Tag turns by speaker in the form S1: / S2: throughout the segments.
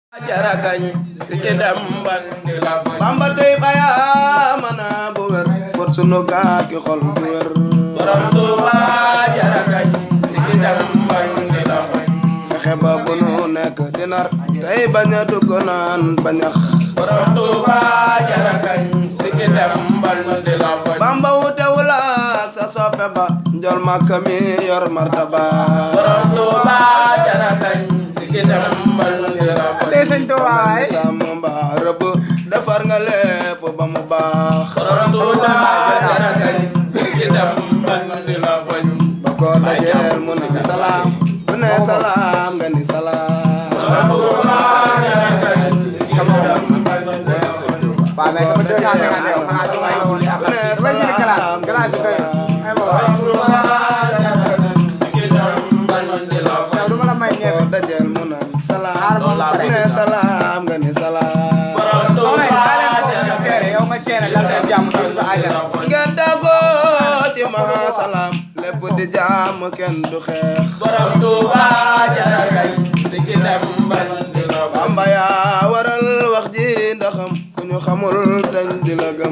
S1: jarakañ sike damban di la fa
S2: bamba tey baya mana bu wér fot sunu gaaki xol bu wér
S1: borom Tuuba jarakañ sike damban di la fa
S2: fexe ba bu nu nekk di nar tey bañ a dugg naan bañax
S1: borom Tuuba jarakañ sike damban di la fa
S2: bamba wutewul ak sa soppe ba njol makka mi yor martaba
S1: borom Tuuba jarakañ sike damban di la fa
S2: sàmm mbaa rëbb defar nga lépp ba mu baax
S1: borom Tuuba jarakañ sike damban di la fa
S2: ba ko dajeel mu naan salaam bu ne salaam nga ni salaam
S1: borom Tuuba jarakañ sike damban di la fa
S3: waaw mais sama 250 yow xanaa du may woon
S2: bu ne
S3: damay jëli
S2: salaam
S3: glace glace yi doy ay ma waay
S1: Tuuba jarakañ sike damban di la fa
S3: yow du ma la may
S2: ko
S3: ñebe
S2: dajeel mu naan salaam
S3: xaaral ma
S2: bu
S3: pare
S2: ne salaam nga ni salaam
S1: borom
S3: soxna yi
S1: Tuuba
S3: daa leen ko ñu seere yow nga seere dal seen jàmm dal sa àjjana
S2: ngeen dagoo ci maha salaam lépp di jaam kenn du xeex
S1: borom Tuuba jarakañ sike damban di la fa
S2: Bamba yaa waral wax ji ndaxam ku ñu xamul dañ di la gëm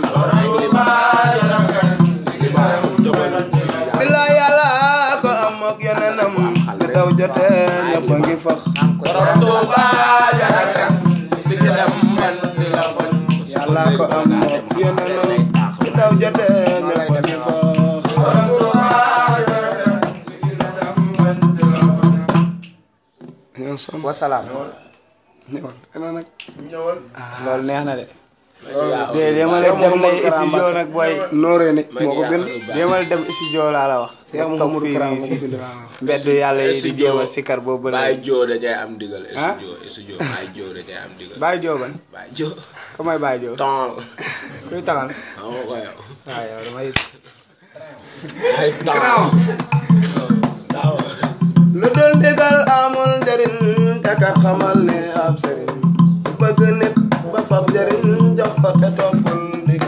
S2: billaay yàlla ko am ak yonenam li daw jotee ñëpp a ngi fax
S1: borom Tuuba jarakañ sike damban di la fa
S2: yàlla ko am ak yonenam li daw jotee ñëpp a ngi fax ñoo som
S3: wasalaam
S2: ñëwal ana nag
S3: loolu neex na de de demal dem na studio nag booy
S2: nooree ni moo ko bind
S3: demal dem studio laa la wax
S2: Cheikh
S3: toog
S2: Mouhamadou
S3: fii
S2: Kara
S3: nii
S2: moo
S3: si
S2: ko bind laa la wax
S3: mbedd yàlla yi di jéem a sikar boobu la
S4: Baay Joo da cay am digal
S3: Ah?
S4: studio studio Baay Joo da cay am digal
S3: Baye Jooban
S4: Baay Joo
S3: ko may Baye Joo
S4: tol
S3: kuy taxal
S4: xam nga ko yow
S3: waaw yow damay
S4: ay tol
S2: lu dul digal amul njëriñ takat xamal ne ab sëriñ bëgg nit ba fab njëriñ jox ko te toog